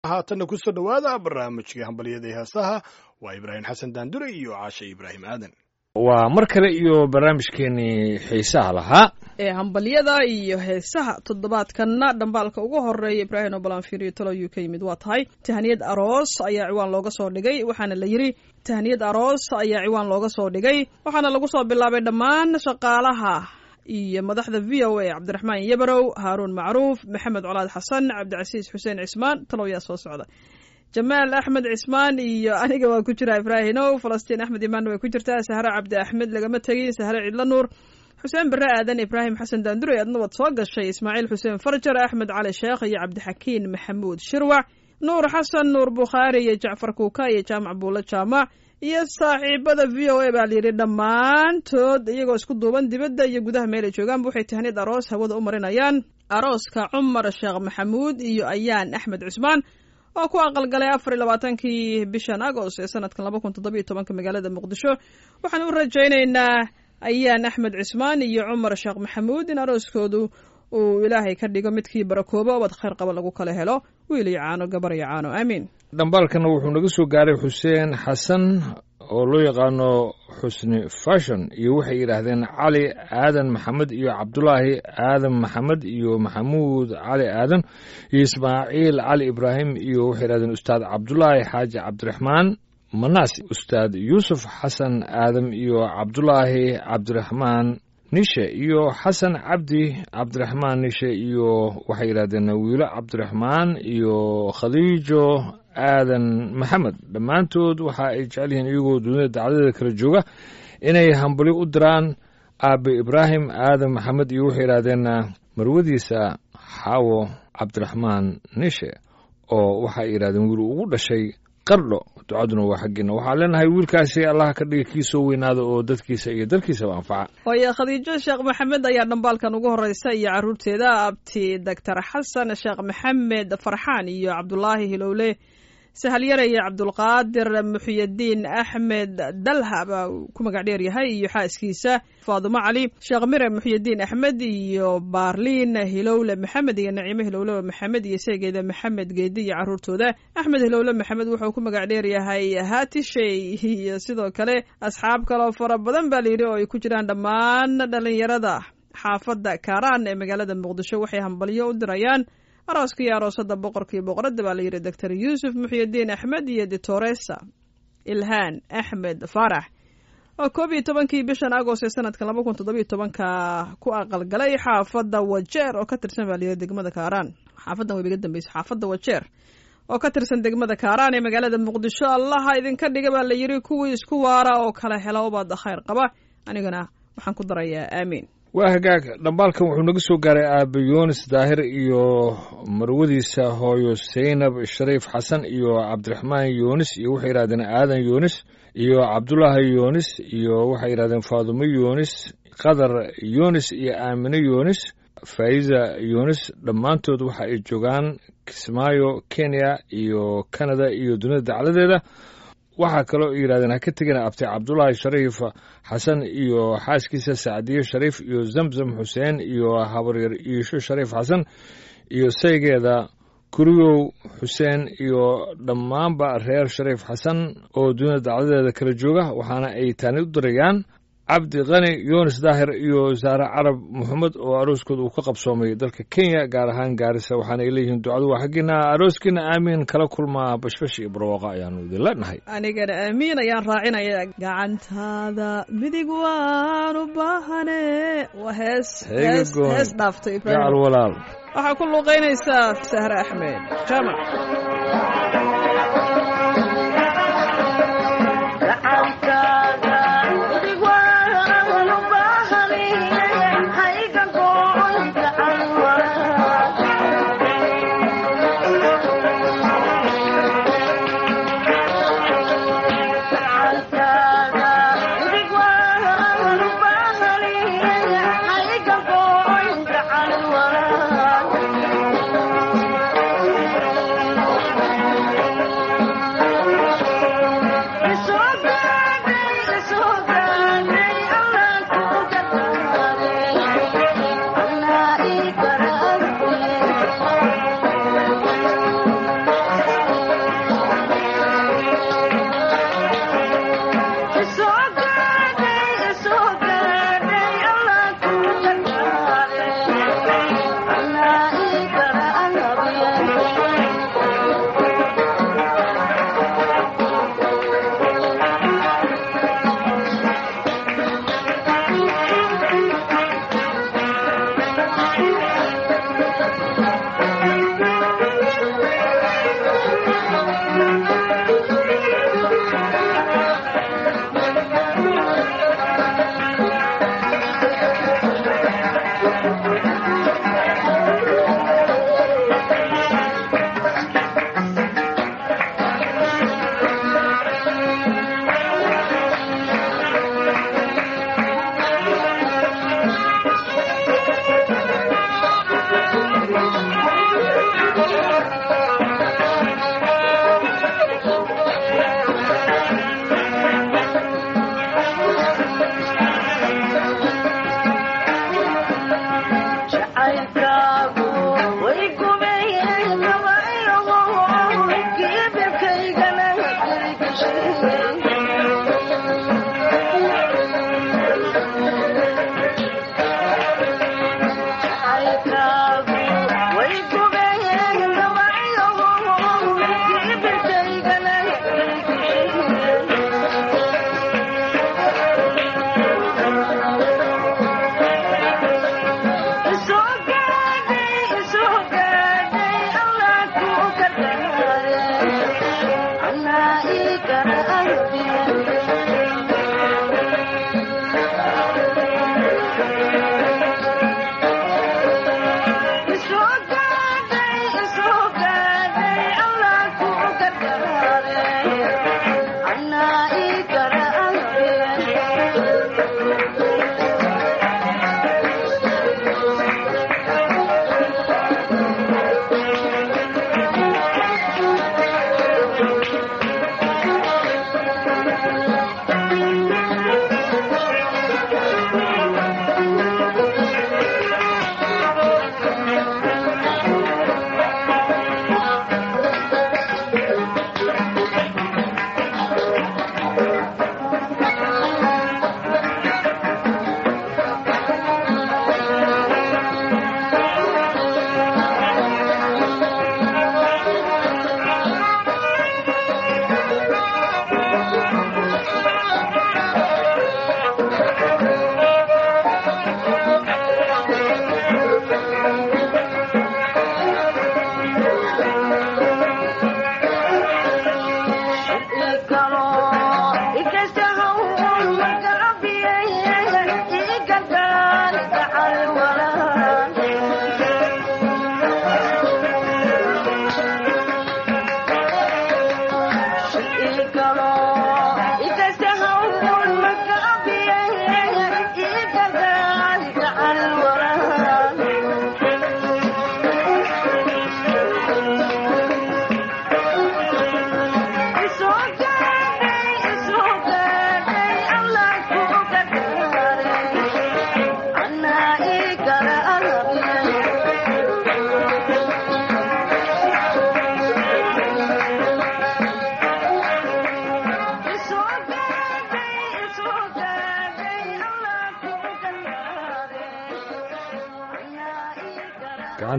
haatanna ku soo dhowaada barnaamijka hambalyada ee heesaha waa ibraahim xasan daandure iyo caashe ibraahim aadan waa mar kale iyo barnaamijkeenii xiisaha lahaa ee hambalyada iyo heesaha toddobaadkanna dhambaalka ugu horeeya ibraahim obalanfiriyo talow ka yimid waa tahay tahniyad aroos ayaa ciwaan looga soo dhigay waxaana la yidhi tahniyad aroos ayaa ciwaan looga soo dhigay waxaana lagu soo bilaabay dhammaan shaqaalaha iyo madaxda v o a cabdiraxmaan yabarow haaruun macruuf maxamed colaad xasan cabdicasiis xuseen cismaan talow yaa soo socda jamaal axmed cismaan iyo aniga waa ku jira ibraahinow falastiin axmed imaanna way ku jirtaa sahre cabdi axmed lagama tegin sahre cidlo nuur xuseen bare aadan ibraahim xasan daandure adna waad soo gashay ismaaciil xuseen farjar axmed cali sheekh iyo cabdixakiin maxamuud shirwac nuur xasan nuur bukhaari iyo jacfar kuuka iyo jaamac buulo jaamac iyo saaxiibada v o a baa layidhi dhammaantood iyagoo isku duuban dibadda iyo gudaha meel ay joogaanba waxay tahniyad aroos hawada u marinayaan arooska cumar sheekh maxamuud iyo ayaan axmed cusmaan oo ku aqalgalay afar iyo labaatankii bishan agost ee sanadkan laba kun toddobiyo tobanka magaalada muqdisho waxaan u rajaynaynaa ayaan axmed cismaan iyo cumar sheekh maxamuud in arooskoodu uu ilaahay ka dhigo midkii barakoobo obad khayr qaba lagu kala helo wiil iyo caano gabar iyo caano aamiin dhambaalkana wuxuu naga soo gaaray xuseen xasan oo loo yaqaano xusni fashon iyo waxay yidhaahdeen cali aadan maxamed iyo cabdulaahi aadan maxamed iyo maxamuud cali aadan iyo ismaaciil cali ibraahim iyo waxay yidhahdeen ustaad cabdulaahi xaaji cabdiraxmaan manaas ustaad yuusuf xasan aadam iyo cabdulaahi cabdiraxmaan nishe iyo xasan cabdi cabdiraxmaan nishe iyo waxay yidhahdeen wiilo cabdiraxmaan iyo khadiijo aadan maxamed dhammaantood waxa ay jecel yihiin iyagoo dunida dacdadeeda kala jooga inay hambali u diraan aabe ibraahim aadan maxamed iyo waxay yidhahdeen marwadiisa xaawo cabdiraxmaan nishe oo waxay yidhahdeen wiil ugu dhashay qardho ducaduna waa xaggeena waxaan leenahay wiilkaasi allaha ka dhiga kii soo weynaada oo dadkiisa iyo dalkiisaba anfaca hooye khadiijo sheekh maxamed ayaa dhambaalkan ugu horeysa iyo caruurteeda abti doctor xasan sheekh maxamed farxaan iyo cabdulaahi hilowle sahalyare iyo cabdulqaadir muxiyadiin axmed dalha baa ku magac dheer yahay iyo xaaskiisa faadumo cali sheekh mire muxiyadiin axmed iyo baarliin hilowle maxamed iyo naciime hilowle maxamed iyo seegeeda maxamed geedi iyo caruurtooda axmed hilowle maxamed wuxuu ku magac dheer yahay haatishey iyo sidoo kale asxaab kaloo fara badan baa layidhi oo ay ku jiraan dhammaan dhalinyarada xaafadda kaaraan ee magaalada muqdisho waxay hambalyo u dirayaan arooska iyo aroosada boqorka iyo boqoradda baa layidhi doctor yuusuf muxiyadiin axmed iyo ditoresa ilhaan axmed faarax oo koob iyo tobankii bishan agost ee sanadkan laba kun toddobiyo tobanka ku aqalgalay xaafadda wajeer oo ka tirsan baa layidhi degmada kaaraan xaafaddan wayba iga dambeysa xaafadda wajeer oo ka tirsan degmada kaaraan ee magaalada muqdisho allaha idinka dhiga baa layidhi kuwii isku waara oo kala hela ubada khayr qaba anigana waxaan ku darayaa aamiin waa hagaag dhambaalkan wuxuu naga soo gaaray aabe yunis daahir iyo marwadiisa hooyo saynab shariif xasan iyo cabdiraxmaan yunis iyo waxay yidhahdeen aadan yunis iyo cabdulaahi yunis iyo waxay yidhahdeen faadumo yunis qadar yunis iyo aamine yunis faiza yunis dhammaantood waxa ay joogaan kismaayo kenya iyo canada iyo dunida dacladeeda waxaa kaloo yidhahdeen ha ka tegina abtay cabdulaahi shariif xasan iyo xaaskiisa sacdiye shariif iyo zamzam xuseen iyo habaryar iisho shariif xasan iyo saygeeda kuriyow xuseen iyo dhammaanba reer shariif xasan oo dunida dacdadeeda kala jooga waxaana ay taani u dirayaan cabdi kani yunis daahir iyo saare carab moxamed oo arooskooda uu ka qabsoomay dalka kenya gaar ahaan gaarisa waxaana ay leeyihiin ducadu waa xaggiina arooskiina aamiin kala kulmaa bashbash iyo barwaaqa ayaanu idin leenahay anigana aamiin ayaan raacinaya gacantaada midig waan u baahane waa hees hees hees dhaaftay gacal walaal waxaa ku luuqaynaysaa sahre axmed jaamac Thank you.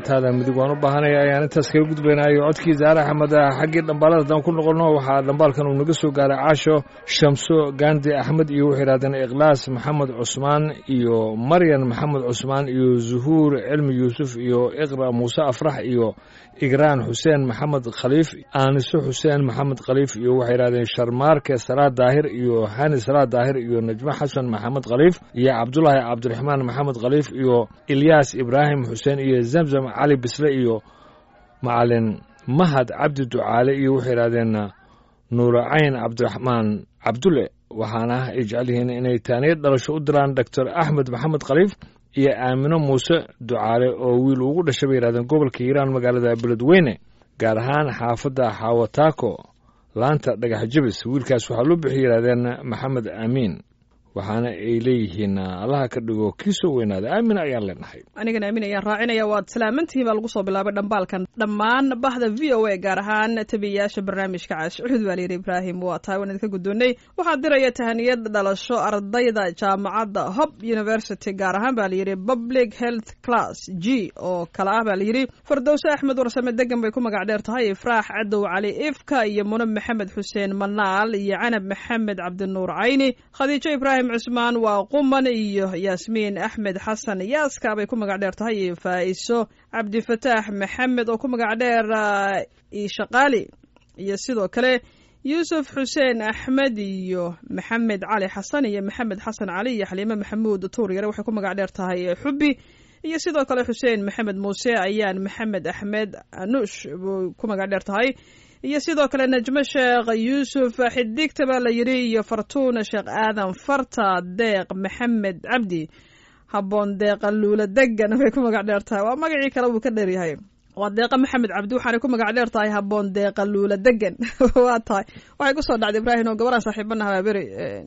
gacantaada midig waan u baahanaya ayaan intaas kaga gudbaynayo codkii zaare axmed xaggii dhambaalada haddaan ku noqonno waxaa dhambaalkan uu naga soo gaaray caasho shamso gandi axmed iyo waxay yidhahdeen ikhlaas maxamed cusmaan iyo maryan maxamed cusmaan iyo zuhuur cilmi yuusuf iyo iqra muuse afrax iyo igraan xuseen maxamed khaliif aaniso xuseen maxamed khaliif iyo waxay yidhahdeen sharmaarke salaad daahir iyo hani salaad daahir iyo najmo xasan maxamed khaliif iyo cabdulaahi cabdiraxmaan maxamed khaliif iyo ilyaas ibraahim xuseen iyo zamzam cali bisle iyo macalin mahad cabdi ducaale iyo waxay yidhahdeen nuuracayn cabdiraxmaan cabdulle waxaana ay jecel yihiin inay taaniyad dhalasho u diraan doctor axmed maxamed khaliif iyo aamino muuse ducaale oo wiil ugu dhashay bay yidhahdeen gobolka hiiraan magaalada beledweyne gaar ahaan xaafadda xawataako laanta dhagax jabis wiilkaas waxaa loo bixi yidhahdeen maxamed aamiin waxaana ay leeyihiin allaha ka dhigo kii soo weynaada aamin ayaan leenahay anigana aamin ayaan raacinaya waad salaamantihiin baa lagu soo bilaabay dhambaalkan dhammaan bahda v o a gaar ahaan tabiyayaasha barnaamijka caashcuud baa layidhi ibraahim waa tahay waan idinka guddoonnay waxaa diraya tahaniyad dhalasho ardayda jaamacadda hob university gaar ahaan baa layidhi public health class g oo kale ah baa layidhi fardowse axmed warsame degan bay ku magac dheer tahay ifraax cadow cali ifka iyo munab maxamed xuseen manaal iyo canab maxamed cabdinuur cayni khadiijo ibraahim cusmaan waa quman iyo yaasmiin axmed xasan yaaska bay ku magac dheer tahay iyo faa'iso cabdifataax maxamed oo ku magac dheer ishaqaali iyo sidoo kale yuusuf xuseen axmed iyo maxamed cali xasan iyo maxamed xasan cali iyo xaliime maxamuud tuuryare waxay ku magac dheer tahay xubbi iyo sidoo kale xuseen maxamed muuse ayaan maxamed axmed anuush buu ku magac dheer tahay iyo sidoo kale najmo sheekh yuusuf xidigta baa la yidhi iyo fartuuna sheekh aadan farta deeq maxamed cabdi habboon deeqa luula degan bay ku magac dheer tahay waa magacii kale wuu ka dheeryahay waa deeqa maxamed cabdi waxaanay ku magac dheer tahay habboon deeqa luula degan waa tahay waxay kusoo dhacday ibraahim oo gabadhaan saaxiibana habaaberi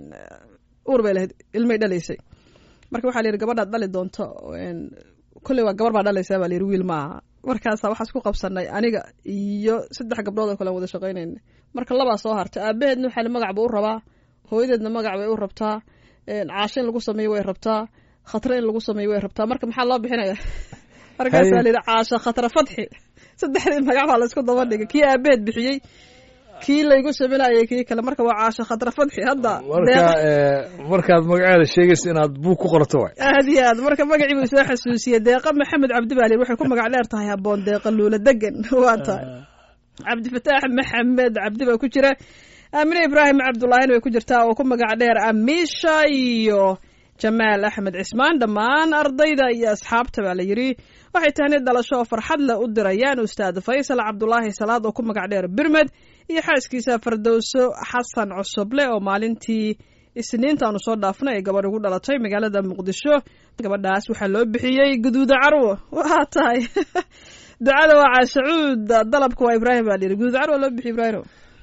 uur bay lahayd ilmay dhalaysay marka waxaa la yidhi gabadhaad dhali doonto kolley waa gabar baa dhalaysaa baa la yidhi wiil maaha markaasa waxaa isku qabsanay aniga iyo saddex gabdhood oo kale aan wada shaqaynayna marka labaa soo hartay aabaheedna waxaa magac buu u rabaa hooyadeedna magac bay u rabtaa caasho in lagu sameeyo way rabtaa khatre in lagu sameeyo way rabtaa marka maxaa loo bixinaya markaasaa la yidhi caasho khatre fadxi saddexdii magac baa la isku daba dhigay kii aabaheed bixiyey kii laygu saminayay kii kale marka waa caasho khatre fadxi hadda marka markaad magaceeda sheegaysa inaad buug ku qorto waay aad iyo aad marka magacii buu soo xasuusiyey deeqa maxamed cabdi baa layidhi waxay ku magac dheer tahay habboon deeqa luula degan waa tahay cabdifataax maxamed cabdi baa ku jira aamine ibraahim cabdullaahina way ku jirtaa oo ku magac dheer amiisha iyo jamaal axmed cismaan dhammaan ardayda iyo asxaabta baa la yidhi waxay tahni dhalasho oo farxad leh u dirayaan ustaad faysal cabdulaahi salaad oo ku magac dheer birmed iyo xaaskiisa fardowso xasan cusuble oo maalintii isniintaanu soo dhaafnay ay gabadh ugu dhalatay magaalada muqdisho gabadhaas waxaa loo bixiyey guduuda carwo waa tahay ducada waa caashacuud dalabka waa ibraahim baa layidhi guduuda carwo loo bixiy ibraahim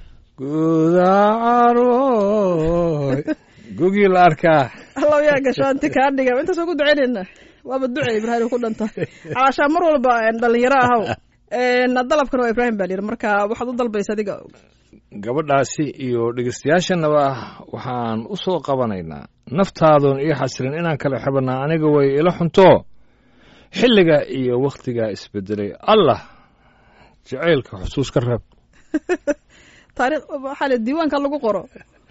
guda carwo gugii la arkaa allow yaa gasho anti kaa dhiga intaas ugu ducaynayna waaba duce ibraahim ku dhantay caashaa mar walba dhalinyaro ahaw dalabkana waa ibraahim baa layidhi marka waxaad u dalbaysa adiga gabadhaasi iyo dhegeystayaashanaba waxaan u soo qabanaynaa naftaadoon ii xasirin inaan kala xibannaa aniga way ila xunto xilliga iyo wakhtigaa isbedelay allah jacaylka xusuus ka reeb taarikh waxaa le diiwaanka lagu qoro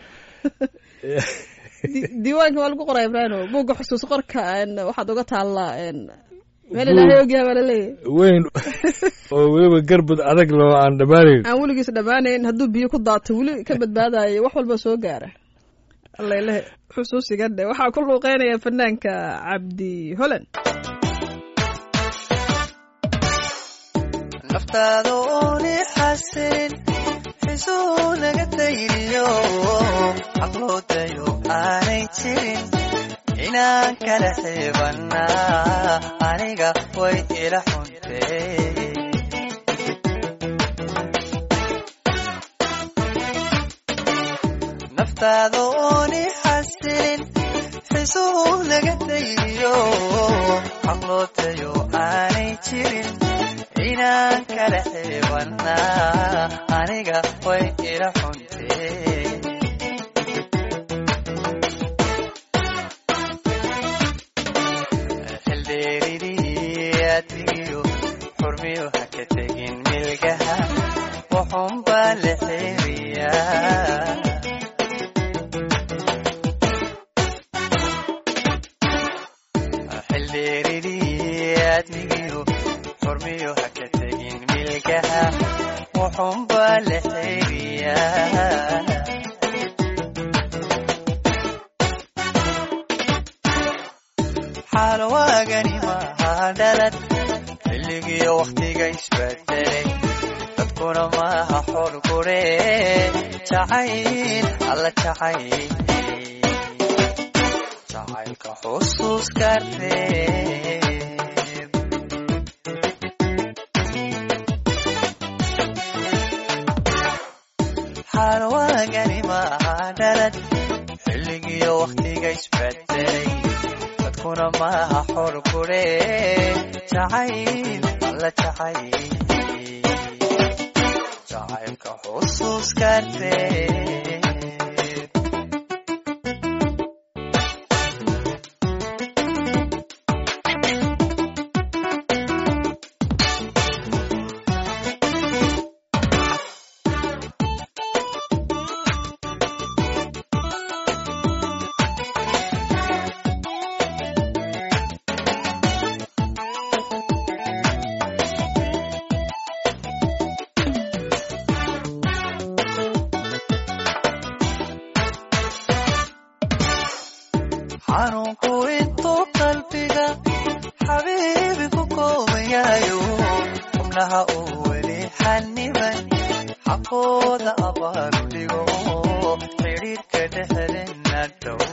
diiwaanka waa lagu qoraa ibraahim buugga xusuus qorka waxaad uga taallaa meel ilaahay ogyaha baa laleeyahy weyn oo weliba garbad adag loo aan dhammaanayn aan weligiis dhammaanayn hadduu biyo ku daato weli ka badbaadayo wax walba soo gaara allailahe xusuusiga dhe waxaa ku luuqeynaya fanaanka cabdi holan naftaada ooni xasilin xisuu naga dayriyo caqloodayo aanay jirin inaan kala xiibannaa aniga way ila xuntee naftaada ooni xasilin xisuhu naga dayriyo caqloodayo aanay jirin inaan kala xiibannaa aniga way ila xuntee xildheeridii adligiyo ka tegin milgaha wuxuunbaa la xeeriyaa xildheeridii aadmigiyo xurmiyo ha ka tegin milgaha wuxuunbaa la xeeriyaa xaalwaagani maaha dhalad xilligiyo wakhtiga isbedelay dadkuna maaha xor gure jacayl alla jacayl jacaylka xusuuska reeb xaalwaagani maaha dhalad xilligiyo wakhtiga isbedelay dadkuna maaha xor gure jacayl alla jacayl jacaylka xusuuska reeb xanuunku intuu qalbiga xabiibi ku koobayayo xubnaha uu weli xaniban xaqooda abaaru dhigo xidhiidhka dhexdena dhow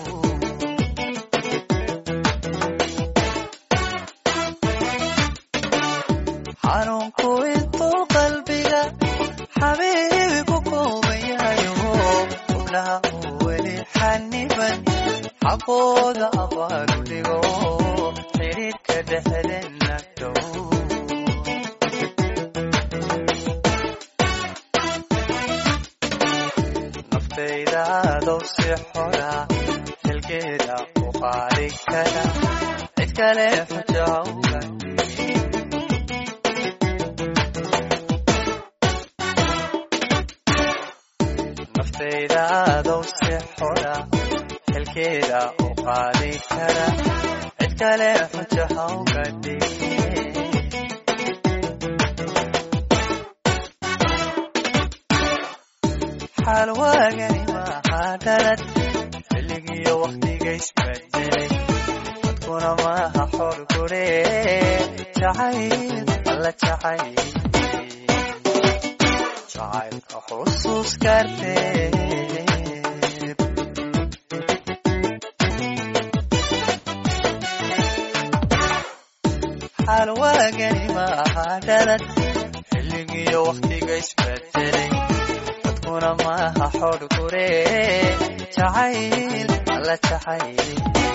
xanuunku intuu qalbiga xabiibi ku koobayayo xubnaha uu weli xaniban xaqooda abaaru dhigo xidhiidhka dhexdena dhow naftayda adow si xora xilkeeda u qaadi kara cid kale xujo hawga naftayda adow si xora xilkeeda u qaadi kara cid kale xujo hawga xaalwaagani maaha dhalad xilligiyo wakhtiga isbedelay dadkuna maaha xor gure jacayl alla jacayl jacaylka xusuuska reeb xaalwaagani maaha dhalad xilligiyo wakhtiga isbedelay dadkuna maaha xor gure jacayl alla jacayl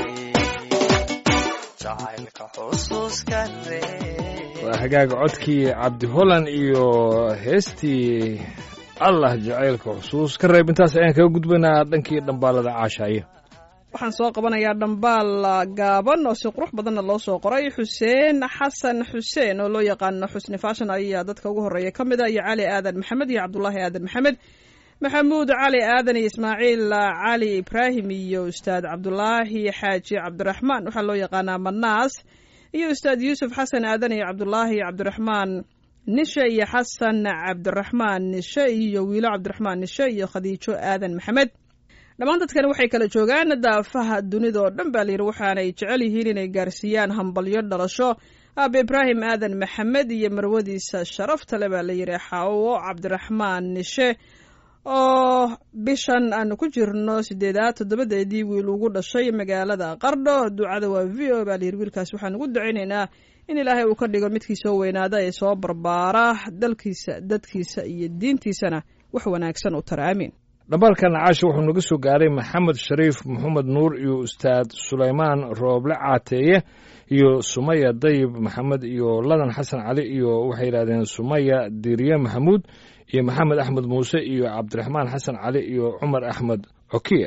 jacaylka xusuuska reeb waa hagaaga codkii cabdi holland iyo heestii allah jacaylka xusuus ka reeb intaas ayaan kaga gudbaynaa dhankii dhambaalada caashaaye waxaan soo qabanayaa dhambaal gaaban oo si qurux badanna loo soo qoray xuseen xasan xuseen oo loo yaqaano xusni fashion ayaa dadka ugu horreeya ka mid a iyo cali aadan maxamed iyo cabdulaahi aadan maxamed maxamuud cali aadan iyo ismaaciil cali ibraahim iyo ustaad cabdulaahi xaaji cabdiraxmaan waxaa loo yaqaanaa manaas iyo ustaad yuusuf xasan aadan iyo cabdulaahi cabdiraxmaan nishe iyo xasan cabdiraxmaan nishe iyo wiilo cabdiraxmaan nishe iyo khadiijo aadan maxamed dhammaan dadkani waxay kala joogaan daafaha dunida oo dhan baa layidhi waxaanay jecel yihiin inay gaarsiiyaan hambalyo dhalasho aabe ibraahim aadan maxamed iyo marwadiisa sharafta le baa layidhi xaawo cabdiraxmaan nishe oo bishan aanu ku jirno sideedaad toddobadeedii wiil ugu dhashay magaalada qardho ducada waa v o baa layidhi wiilkaas waxaan ugu ducaynaynaa in ilaahay uu ka dhigo midkii soo weynaada ee soo barbaara dalkiisa dadkiisa iyo diintiisana wax wanaagsan u tara aamiin dhambaalkan caasha wuxuu naga soo gaaray maxamed shariif maxamed nuur iyo ustaad sulaymaan rooble caateeye iyo sumaya dayib maxamed iyo ladan xasan cali iyo waxay yidhahdeen sumaya diriye maxamuud iyo maxamed axmed muuse iyo cabdiraxmaan xasan cali iyo cumar axmed cokiye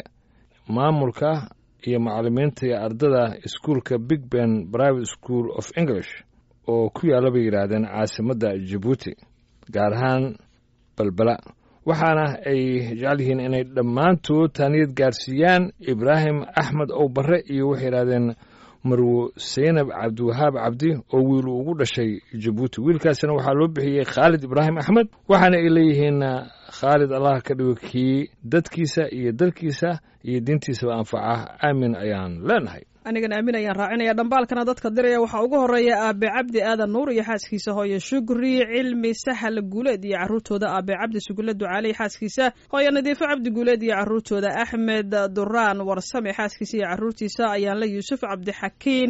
maamulka iyo macalimiinta iyo ardada iskuolka big ben private school of english oo ku yaalla bay yidhaahdeen caasimadda jabuuti gaar ahaan balbala waxaana ay jecel yihiin inay dhammaantood taaniyad gaarsiiyaan ibraahim axmed ow barre iyo waxay yidhahdeen marwo saynab cabdiwahaab cabdi oo wiil uu ugu dhashay jabuuti wiilkaasina waxaa loo bixiyey khaalid ibraahim axmed waxaana ay leeyihiin khaalid allah ka dhigo kii dadkiisa iyo dalkiisa iyo diintiisaba anfaca aamin ayaan leenahay anigan aamin ayaan raacinaya dhambaalkana dadka diraya waxaa ugu horeeya aabe cabdi aadan nuur iyo xaaskiisa hooye shugri cilmi sahal guuleed iyo caruurtooda aabe cabdi sugule ducaale xaaskiisa hooye nadiifo cabdi guuleed iyo caruurtooda axmed duraan warsame xaaskiisa iyo caruurtiisa ayaanle yuusuf cabdixakiin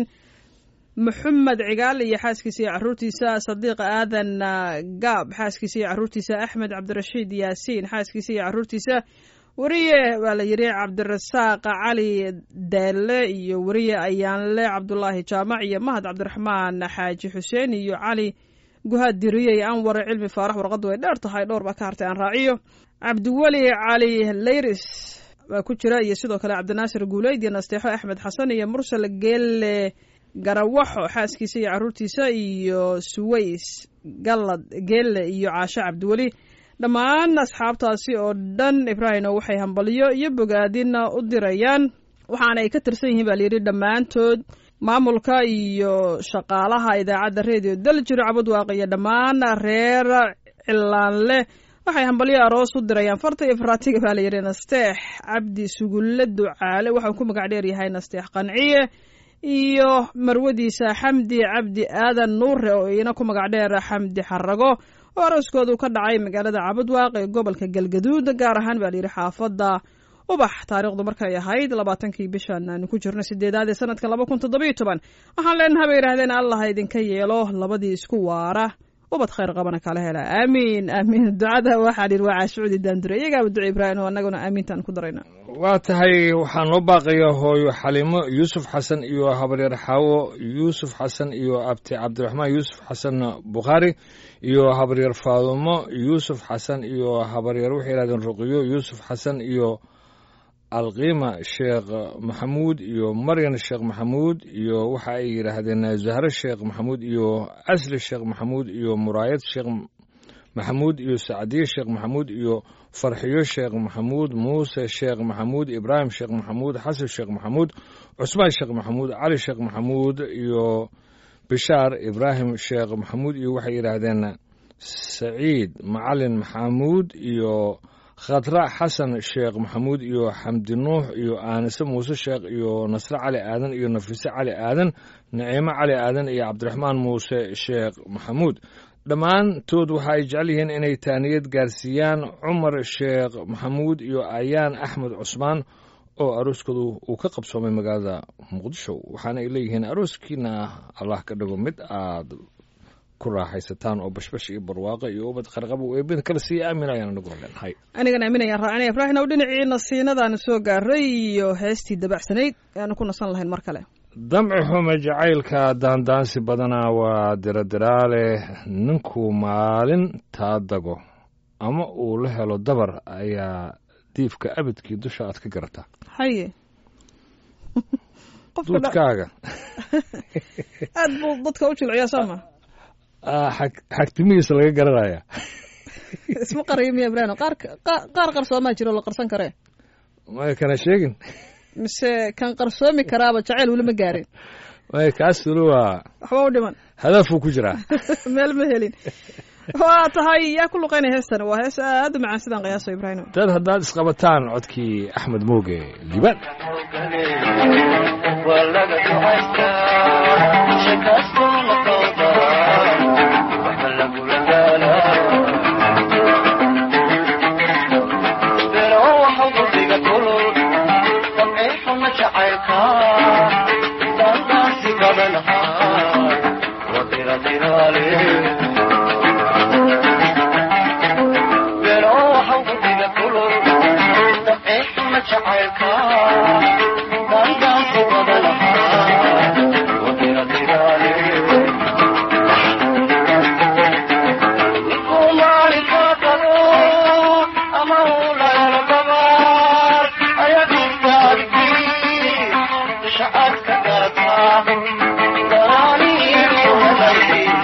maxamed cigaal iyo xaaskiisa iyo caruurtiisa sadiiq aadan gaab xaaskiisa iyo caruurtiisa axmed cabdirashiid yaasiin xaaskiisa iyo caruurtiisa weriye waa la yidhi cabdirasaaq cali deelle iyo weriye ayaanle cabdulaahi jaamac iyo mahad cabdiraxmaan xaaji xuseen iyo cali guhaad diriyey anwar cilmi faarax warqaddu way dheer tahay dhowr baa ka hartay aan raaciyo cabdiweli cali leyris baa ku jira iyo sidoo kale cabdinaasir guuleyd iyo nasteexo axmed xasan iyo mursal geelle garawaxo xaaskiisa iyo caruurtiisa iyo suways gallad geelle iyo caasho cabdiweli dhammaan asxaabtaasi oo dhan ibraahino waxay hambalyo iyo bogaadina u dirayaan waxaana ay ka tirsan yihiin baa layidhi dhammaantood maamulka iyo shaqaalaha idaacadda redio daljiro cabadwaaq iyo dhammaan reer cilaanleh waxay hambalyo aroos u dirayaan farta iyo faraatiga baa layidhi nasteex cabdi sugulle ducaale waxau ku magac dheer yahay nasteex qanciye iyo marwadiisa xamdi cabdi aadan nuure oo iina ku magac dheer xamdi xarago oo arooskoodu ka dhacay magaalada cabadwaaq ee gobolka galgaduud gaar ahaan baa layidhi xaafadda ubax taariikhdu markay ahayd labaatankii bishan aanu ku jirno sideedaad ee sanadka laba kun toddobiyo toban waxaan leenaha bay yidhahdeen allah idinka yeelo labadii isku waara ubad khayr qabana kala hela aamiin aamiin ducada waxaa dhihi waa caashucudi daandure iyagaaba duca ibraahim oo annaguna aamiintaan ku darayna waa tahay waxaa noo baaqaya hooyo xalimo yuusuf xasan iyo habaryar xaawo yuusuf xasan iyo abti cabdiraxmaan yuusuf xasan bukhaari iyo habaryar faadumo yuusuf xasan iyo habaryar waxay yidhahdeen ruqiyo yuusuf xasan iyo alqiima sheekh maxamuud iyo maryan sheekh maxamuud iyo waxa ay yidhaahdeen zahre sheekh maxamuud iyo asli sheekh maxamuud iyo muraayad sheekh maxamuud iyo sacdiye sheekh maxamuud iyo farxiyo sheekh maxamuud muuse sheekh maxamuud ibraahim sheekh maxamuud xasan sheekh maxamuud cusmaan sheekh maxamuud cali sheekh maxamuud iyo bishaar ibraahim sheekh maxamuud iyo waxay yidhaahdeen saciid macalin maxamuud iyo khatra xasan sheekh maxamuud iyo xamdi nuux iyo aanise muuse sheekh iyo nasre cali aadan iyo nafise cali aadan naciimo cali aadan iyo cabdiraxmaan muuse sheekh maxamuud dhammaantood waxa ay jecel yihiin inay taaniyad gaarsiiyaan cumar sheekh maxamuud iyo ayaan axmed cusmaan oo arooskoodu uu ka qabsoomay magaalada muqdisho waxaana ay leeyihiin arooskiina allah ka dhigo mid aad ku raaxaysataan oo bashbash iyo barwaaqo iyo ubad qarqaba eebada kale sii aamin ayaan anaguna leenahay anigan aaminayaan raacinaya ibraahim ow dhinacii nasiinadaanu soo gaaray iyo heestii dabacsanayd ayaanu ku nasan lahayn mar kale damci xume jacaylka daandaansi badanaa waa diradiraale ninkuu maalin taa dago ama uu la helo dabar ayaa diifka abidkii dusha aad ka garataa haye duudkaaga aad buu dadka u jilciyaa sooma xagtimihiisa laga garanaya isma qariyo miya ibraahim qaar qaar qarsoomaa jiro la qarsan karee may kana sheegin mise kan qarsoomi karaaba jacayl weli ma gaarin may kaas weli waa waxba u dhiman hadafuu ku jiraa meel ma helin waa tahay yaa ku luqaynaya heestan waa hees aad u macaan sidaan qiyaaso ibraahim dad haddaad isqabataan codkii axmed mooge liibaan Shut up,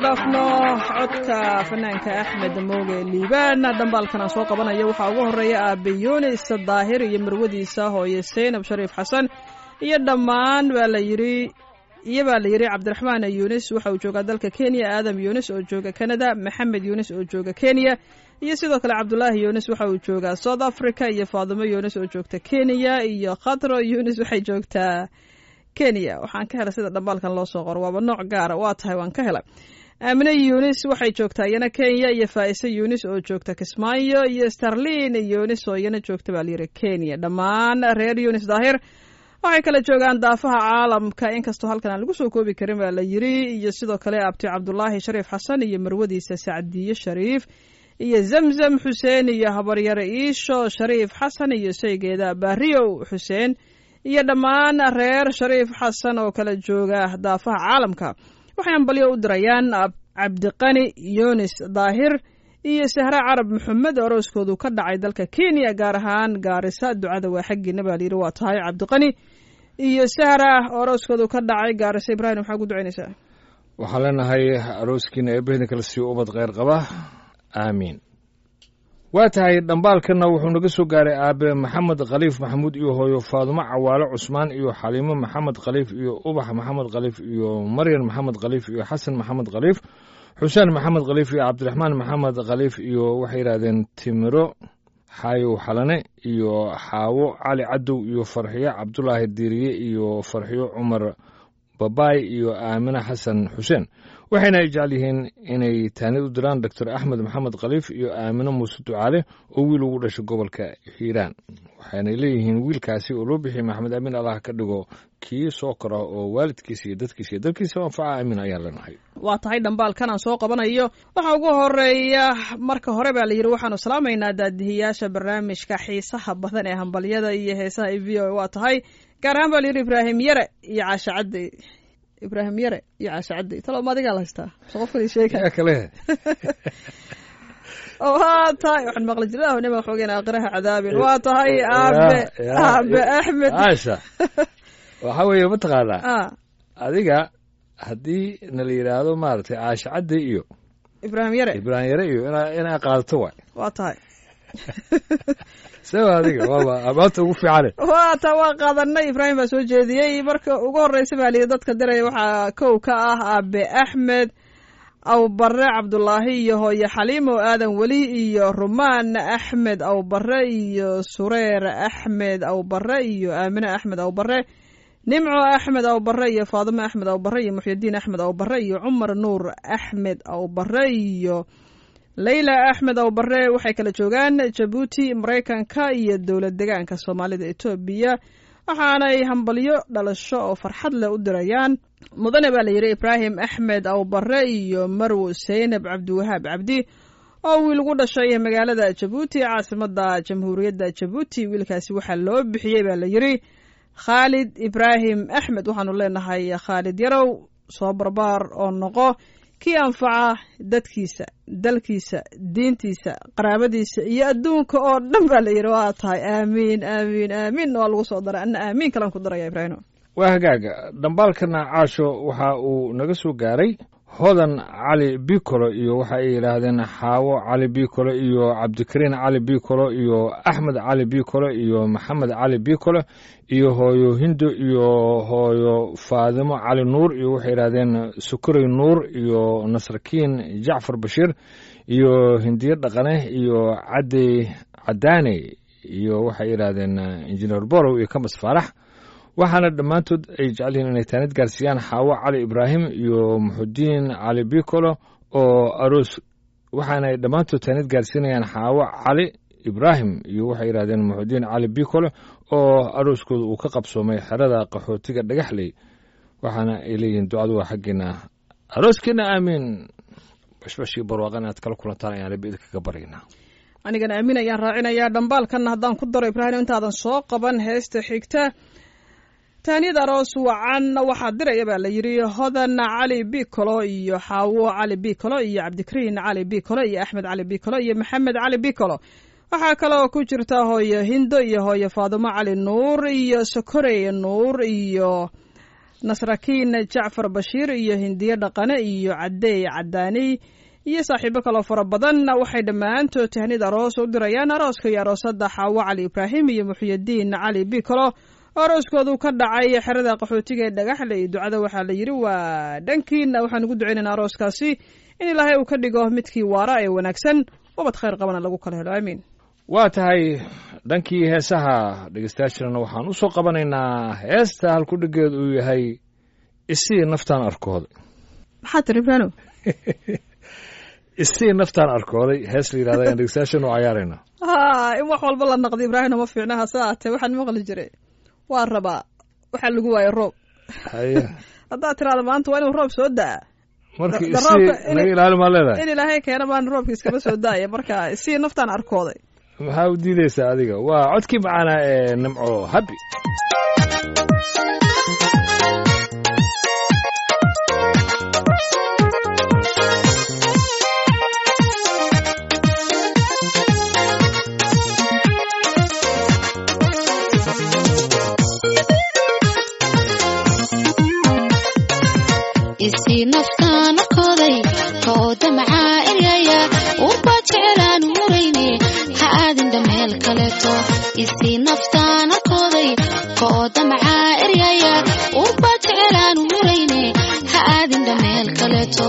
dhaafno codka fanaanka axmed mooge liibaan dhambaalkan aan soo qabanayo waxaa ugu horeeya aabe yunis daahir iyo marwadiisa hooye seynab shariif xasan iyo dhammaan baa la yidhi iyo baa la yidhi cabdiraxmaan yunis waxa uu joogaa dalka kenya aadam yunis oo jooga canada maxamed yunis oo jooga kenya iyo sidoo kale cabdulaahi yunis waxa uu joogaa south africa iyo faadimo yunis oo joogta kenya iyo khatro yunis waxay joogtaa kenya waxaan ka helay sida dhambaalkan loo soo qoro waaba nooc gaara waa tahay waan ka helay aamine yunis waxay joogtaa iyana kenya iyo faa'ise yunis oo joogta kismaayo iyo starlin yunis oo iyana joogta baa layidhi kenya dhammaan reer yunis daahir waxay kala joogaan daafaha caalamka inkastoo halkan aan lagu soo koobi karin baa la yidhi iyo sidoo kale abti cabdulaahi shariif xasan iyo marwadiisa sacdiye shariif iyo zamzam xuseen iyo habaryare iisho shariif xasan iyo saygeeda baariyow xuseen iyo dhammaan reer shariif xasan oo kala jooga daafaha caalamka waxay ambalyo u dirayaan cabdiqani yunis daahir iyo sahre carab maxamed orooskoodu ka dhacay dalka kenya gaar ahaan gaarisa ducada waa xaggiina baa layidhi waa tahay cabdiqani iyo sahra orooskoodu ka dhacay gaarisa ibraahim maxaa ku ducaynaysaa waxaan leenahay arooskiina eebbahedin kala siiyo ubad kheyr qaba aamiin waa tahay dhambaalkanna wuxuu naga soo gaaray aabe maxamed khaliif maxamuud iyo hooyo faadumo cawaale cusmaan iyo xaliimo maxamed khaliif iyo ubax maxamed khaliif iyo maryan maxamed khaliif iyo xasan maxamed khaliif xuseen maxamed khaliif iyo cabdiraxmaan maxamed khaliif iyo waxay yidhahdeen timiro xaayow xalane iyo xaawo cali cadow iyo farxiyo cabdulaahi diiriye iyo farxiyo cumar babaay iyo aamine xasan xuseen waxayna ay jecel yihiin inay taanid u diraan doctor axmed maxamed khaliif iyo aamino muuse ducaale oo wiil ugu dhashay gobolka hiiraan waxaanay leeyihiin wiilkaasi oo loo bixiyey maxamed amiin allah ka dhigo kii soo kora oo waalidkiisa iyo dadkiisa iyo dalkiisa anfaca amiin ayaan leenahay waa tahay dhambaalkan aan soo qabanayo waxaa ugu horeeya marka hore baa la yidhi waxaanu salaamaynaa daadihiyaasha barnaamijka xiisaha badan ee hambalyada iyo heesaha e v o waa tahay gaar ahaan baa la yidhi ibraahim yare iyo caashe cadde ibraahim yare iyo caashe cadde talo ma adigaa la haystaa so qofkali sheega yaa kale waa tahay waxaan maqli jiray ah nima xoogeen aakhiraha cadaabin waa tahay aabe aabe axmed caasha waxaa weeye mataqaanaa ah adiga haddii na la yidhaahdo maaragtay caashe cadde iyo ibraahim yare ibraahim yare iyo inaa inaa qaadato waay waa tahay sewa adiga waaba amaanta ugu fiicane waa taa waa qaadanay ibraahim baa soo jeediyey marka ugu horreysa baa layidhi dadka diraya waxaa kow ka ah aabe axmed awbare cabdulaahi iyo hooye xaliimo aadan weli iyo rumaan axmed awbare iyo sureer axmed awbare iyo aamine axmed awbare nimco axmed awbare iyo faadimo axmed awbare iyo muxyidiin axmed awbare iyo cumar nuur axmed awbare iyo leyla axmed awbare waxay kala joogaan jabuuti maraykanka iyo dowlad degaanka soomaalida etoobiya waxaanay hambalyo dhalasho oo farxad leh u dirayaan mudane baa la yidhi ibraahim axmed awbare iyo marwo seynab cabdiwahaab cabdi oo wiil ugu dhashay magaalada jabuuti caasimada jamhuuriyadda jabuuti wiilkaasi waxaa loo bixiyey baa la yidhi khaalid ibraahim axmed waxaanu leenahay khaalid yarow soo barbaar oo noqo kii anfaca dadkiisa dalkiisa diintiisa qaraabadiisa iyo adduunka oo dhan baa la yidhi waa tahay aamiin aamiin aamiin waa lagu soo daray anna aamiin kalan ku daraya ibraahim waa hagaaga dhambaalkana caasho waxa uu naga soo gaaray hodan cali bicolo iyo waxa ay yidhaahdeen xaawo cali bicolo iyo cabdikariin cali bicolo iyo axmed cali bicolo iyo maxamed cali bicolo iyo hooyo hindo iyo hooyo faadimo cali nuur iyo waxay yidhahdeen sukurey nuur iyo nasrakiin jacfar bashiir iyo hindiye dhaqane iyo cadey cadaane iyo waxay yidhaahdeen injineer borow iyo kamas faarax waxaana dhammaantood ay jecel yihiin inay taanid gaarsiiyaan xaawo cali ibraahim iyo muxudiin cali bicolo oo aroos waxaana ay dhammaantood taanid gaarsiinayaan xaawo cali ibraahim iyo waxay yidhahdeen muxudiin cali bicolo oo arooskooda uu ka qabsoomay xerada qaxootiga dhagaxley waxaana ay leeyihiin ducadu waa xaggeena arooskiina aamiin bashbashii barwaaqan inaad kala kulantaan ayaan rabbi idinkaga baryaynaa anigana aamin ayaan raacinayaa dhambaalkanna haddaan ku daro ibraahim intaadan soo qaban heesta xigta taaniyad aroos wacan waxaa diraya baa la yidhi hodan cali bicolo iyo xaawo cali bicolo iyo cabdikariin cali bicolo iyo axmed cali bicolo iyo maxamed cali bicolo waxaa kaloo ku jirta hooyo hindo iyo hooyo faadumo cali nuur iyo sokorey nuur iyo nasrakiin jacfar bashiir iyo hindiye dhaqane iyo cadeey cadaaniy iyo saaxiibo kaloo fara badan waxay dhammaantood tahnid aroos u dirayaan arooska iyo aroosada xaawo cali ibraahim iyo muxyidiin cali bikolo arooskoodu ka dhacay xerada qaxootiga ee dhagaxle iyo ducada waxaa la yidhi waa dhankiina waxaan ugu ducaynaynaa arooskaasi in ilaahay uu ka dhigo midkii waara ee wanaagsan ubad khayr qabana lagu kala helo aamiin waa tahay dhankii heesaha dhegeystayaashana waxaan u soo qabanaynaa heesta halkudhigeed uu yahay isii naftaan arkooday maxaa tiri ibraano isii naftaan arkooday hees la yidhahda ayaan dhegeystayaashana u cayaaraynaa ha in wax walba la naqdi ibraahino ma fiicna hase aatee waxaan maqli jiray waa rabaa waxaa lagu waayay roob haye haddaad tiraada maanta waa inuu roob soo daa marka Da- isii daroobka in- naga ilaali maa leedahay in ilaahay keena baan roobka iskama soo daaya marka si naftaan arkooday maxaa u diideysaa adiga waa codkii macaanaa ee nimco habi isii naftaan arkooday kooda macaa eryaya urbaa jecelaan murayne ha aadinda meel kaleeto isii naftaan arkooday kooda macaa eryaya urbaa jecelaan murayne ha aadinda meel kaleeto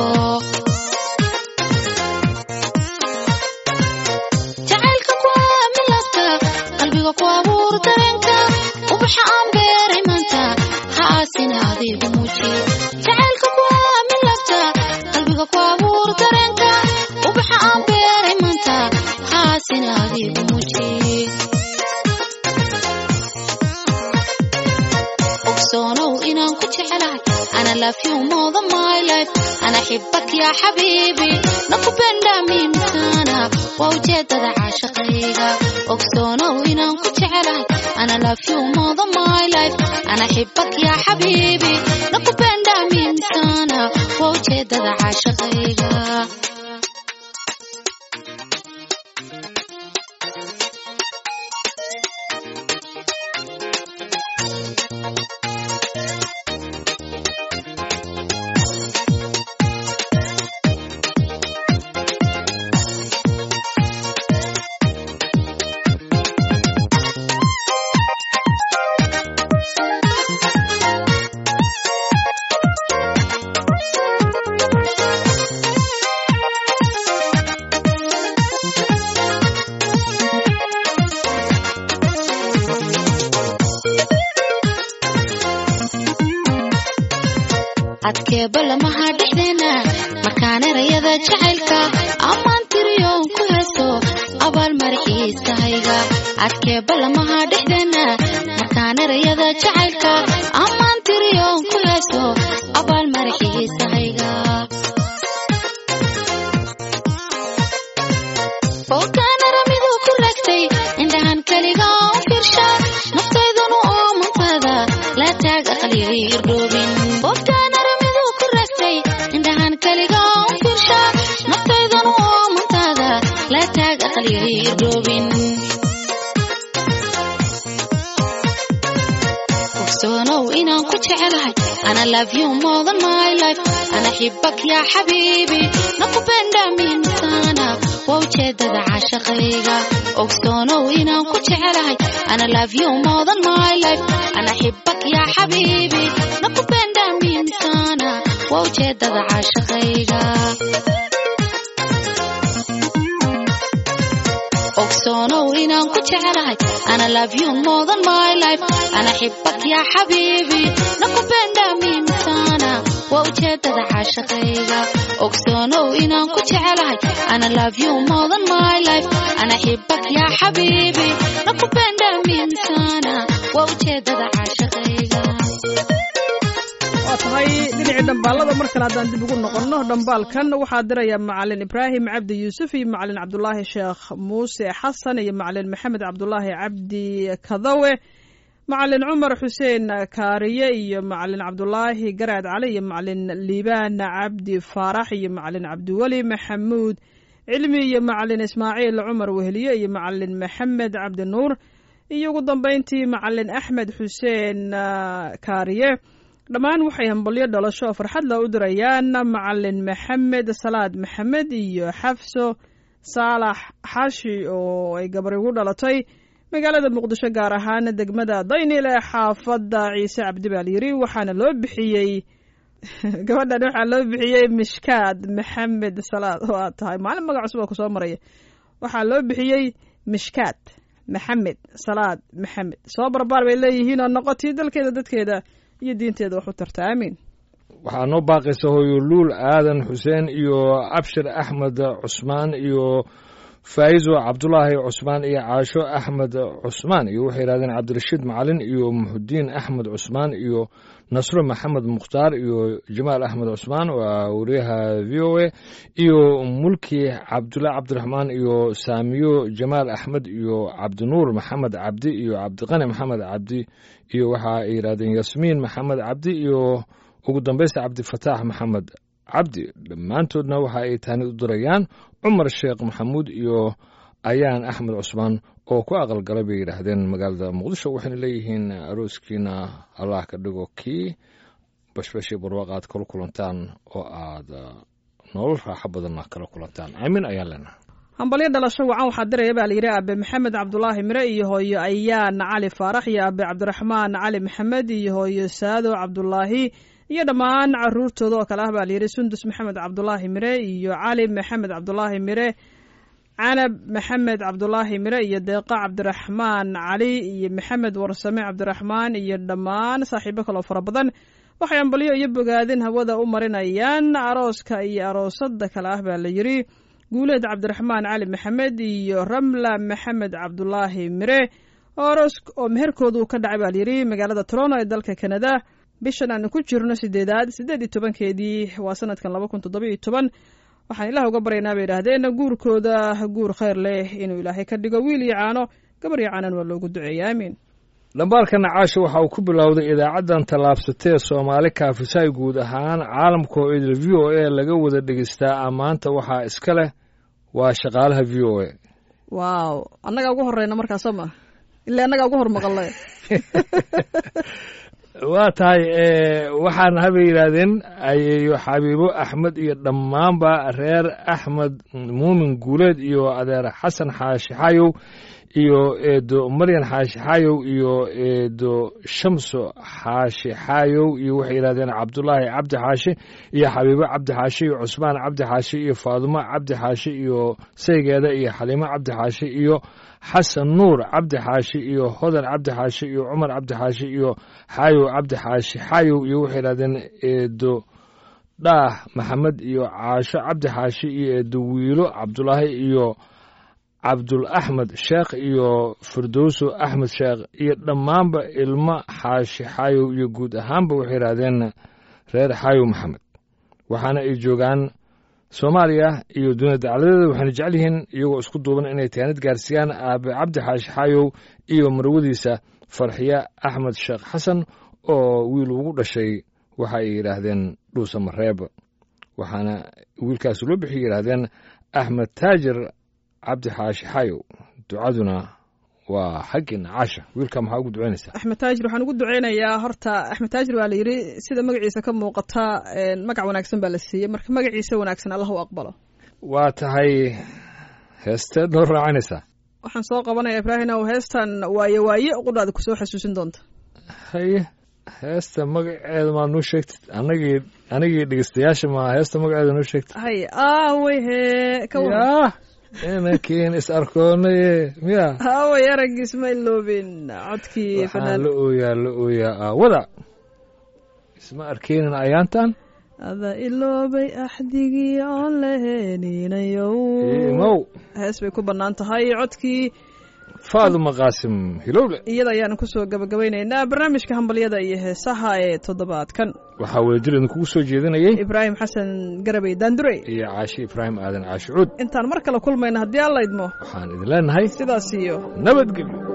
jacaylka kuwa milabta qalbiga ku abuur dareenka ubaxa aan beeray maanta ha aasina adigu muuji jacaylka kuwa milabta qalbiga ku abuur dareenka ubaxa aan beeray maanta ha aasina adigu muuji ogsoonow inaan ku jecelahay ana love you more than my life ana xibak ya xabiibi nakupenda mimi sana waa ujeedada caashaqayga ogsoonow inaan ku jecelahay ana love you more than my life ana xibak ya xabiibi nakupenda mimi sana waa ujeedada caashaqayga adkeeba lamaha dhexdeena markaan erayada jacaylka ammaan tiriyoon ku heeso abaal maraxiisahayga adkeeba lamaha dhexdeena markaan erayada jacaylka ammaan tiriyoon ku heeso abaal maraxiisahayga fogaan aramidu ku ragtay indhahan keliga u fiirsha naftaydunu oo mantada la taag aqliga irdhoobin fogaan aramidu ku ragtay indhahan keliga u fiirsha naftaydunu oo mantada la taag aqliga irdhoobin ogsoonow inaan ku jecelahay ana love you more than my life ana xibak ya xabiibi nakupenda mimi sana waa ujeedada caashaqayga ogsoonow inaan ku jecelahay ana love you more than my life ana xibak ya xabiibi nakupenda mimi sana waa ujeedada caashaqayga ogsoonow inaan ku jecelahay ana love you more than my life ana xibak ya xabiibi nakupenda mimi sana waa ujeedada caashaqayga ogsoonow inaan ku jecelahay ana love you more than my life ana xibak ya xabiibi nakupenda mimi sana waa ujeedada caashaqayga waa tahay dhinacii dhambaalada mar kale haddaan dib ugu noqonno dhambaalkan waxaa diraya macalin ibraahim cabdi yuusuf iyo macalin cabdulaahi sheekh muuse xasan iyo macalin maxamed cabdulaahi cabdi kadawe macalin cumar xuseen kaariye iyo macalin cabdulaahi garaad cali iyo macalin liibaan cabdi faarax iyo macalin cabdiweli maxamuud cilmi iyo macalin ismaaciil cumar wehliye iyo macalin maxamed cabdi nuur iyo ugu dambeyntii macalin axmed xuseen ah, kaariye dhammaan waxay hambalyo dhalasho oo farxad la u dirayaan macalin maxamed salaad maxamed iyo xafso saalax xashi oo ay gabar ugu dhalatay magaalada muqdisho gaar ahaan degmada daynil ee xaafadda ciise cabdi baa layiri waxaana loo bixiyey gabadhan waxaa loo bixiyey mishkaad maxamed salaad oo aad tahay maalin magac cusub oo kusoo maraya waxaa loo bixiyey mishkaad maxamed salaad maxamed soo barbaar bay leeyihiin oo noqotii dalkeeda dadkeeda iyo diinteeda wax u tarta aamiin waxaa noo baaqaysa hooyo luul aadan xuseen iyo abshir axmed cusmaan iyo faa'izo cabdulaahi cusmaan iyo caasho axmed cusmaan iyo waxay yidhahdeen cabdirashiid macalin iyo muxudiin axmed cusmaan iyo nasro maxamed mukhtaar iyo jamaal axmed cusmaan waa wariyaha v o a iyo mulki cabdulla cabdiraxmaan iyo saamiyo jamaal axmed iyo cabdinuur maxamed cabdi iyo cabdiqani maxamed cabdi iyo waxa ay yidhahdeen yasmiin maxamed cabdi iyo ugu dambaysta cabdifataax maxamed cabdi dhammaantoodna waxa ay taani u dirayaan cumar sheekh maxamuud iyo ayaan axmed cusmaan oo ku aqalgalay bay yidhaahdeen magaalada muqdisho waxayna leeyihiin arooskiina allah ka dhigo kii bashbashii barwaaq aad kala kulantaan oo aad nolol raaxo badanna kala kulantaan aamin ayaan leenahay hambalyo dhalasho wacan waxaa diraya baa layidhi aabe maxamed cabdulaahi mire iyo hooyo ayaan cali faarax iyo aabe cabdiraxmaan cali maxamed iyo hooyo saado cabdulaahi iyo dhammaan caruurtooda oo kale ah baa layidhi sundus maxamed cabdulaahi mire iyo cali maxamed cabdulaahi mire canab maxamed cabdulaahi mire iyo deeqa cabdiraxmaan cali iyo maxamed warsame cabdiraxmaan iyo dhammaan saaxiibo kaloo fara badan waxay ambalyo iyo bogaadin hawada u marinayaan arooska iyo aroosada kale ah baa layidhi guuleed cabdiraxmaan cali maxamed iyo ramla maxamed cabdulaahi mire oo aroos oo meherkoodu ka dhacay baa layidhi magaalada toronto ee dalka canada bishan aanu ku jirno sideedaad siddeed iyo tobankeedii waa sanadkan laba kun toddoba iyo toban waxaan ilaah uga baryaynaa bay idhaahdeen guurkooda guur khayr leh inuu ilaahay ka dhigo wiil iyo caano gabar iyo caanan waa loogu duceeya aamiin dhambaalka nacaasha waxa uu ku bilowday idaacaddan tallaabsatee soomaali kaafisaay guud ahaan caalamka oo idil v o a laga wada dhegeystaa ammaanta waxaa iska leh waa shaqaalaha v o a waaw annagaa ugu horeyna markaa soo maa ilaa annagaa ugu hor maqalnay waa tahay waxaana habay yidhaahdeen ayeeyo xabiibo axmed iyo dhammaanba reer axmed muumin guuleed iyo adeer xasan xaashi xayow iyo eedo maryan xaashi xayow iyo eedo shamso xaashi xayow iyo waxay yidhahdeen cabdulaahi cabdi xaashi iyo xabiibo cabdi xaashi iyo cusmaan cabdi xaashi iyo faadumo cabdi xaashi iyo saygeeda iyo xaliimo cabdi xaashi iyo xasan nuur cabdi xaashi iyo hodan cabdi xaashi iyo cumar cabdi xaashi iyo xaayow cabdi xaashi xaayow iyo waxay yidhahdeen eedo dhaah maxamed iyo caasho cabdi xaashi iyo eedo wiilo cabdulaahi iyo cabdul axmed sheekh iyo firdowso axmed sheekh iyo dhammaanba ilmo xaashi xaayow iyo guud ahaanba waxay yidhahdeen reer xaayow maxamed waxaana ay joogaan soomaaliya iyo dunida dacladeeda waxayna jecel yihiin iyagoo isku duuban inay taanid gaarsiiyaan aabe cabdi xaashi xaayow iyo marwadiisa farxiye axmed sheekh xasan oo wiil ugu dhashay waxa ay yidhaahdeen dhuusa mareeb waxaana wiilkaas loo bixiyay yidhaahdeen axmed taajir cabdi xaashi xaayow ducaduna waa xaggii nacaasha wiilka maxaa ugu ducaynaysaa axmed taajir waxaan ugu duceynayaa horta axmed taajir waa la yidhi sida magaciisa ka muuqata magac wanaagsan baa la siiyey marka magaciisa wanaagsan allah u aqbalo waa tahay heesteed noo raacanaysaa waxaan soo qabanaya ibraahim ow heestan waaye waaye qudhaada kusoo xasuusin doonta haye heesta magaceeda maa noo sheegtid anagii anigii dhegeystayaasha maa heesta magaceeda noo sheegtid hay aaway hee ka waran yaa inankiin is arkoonaye miya aaway araggiis ma iloobin codkii waxaan fanaan la ooyaa la ooyaa aawada isma arkeynin ayaantan ada iloobay axdigii oon laheninayow imow hees bay ku bannaan tahay codkii faaduma qaasim hilowle iyada ayaanu kusoo gabagabaynaynaa barnaamijka hambalyada iyo heesaha ee toddobaadkan waxaa wadajir idinkugu soo jeedinayay ibraahim xasan garabey daandurey iyo caashi ibraahim aadan caashi cuud intaan mar kale kulmayna haddii alla idmo waxaan idin leenahay sidaas iyo nabadgelyo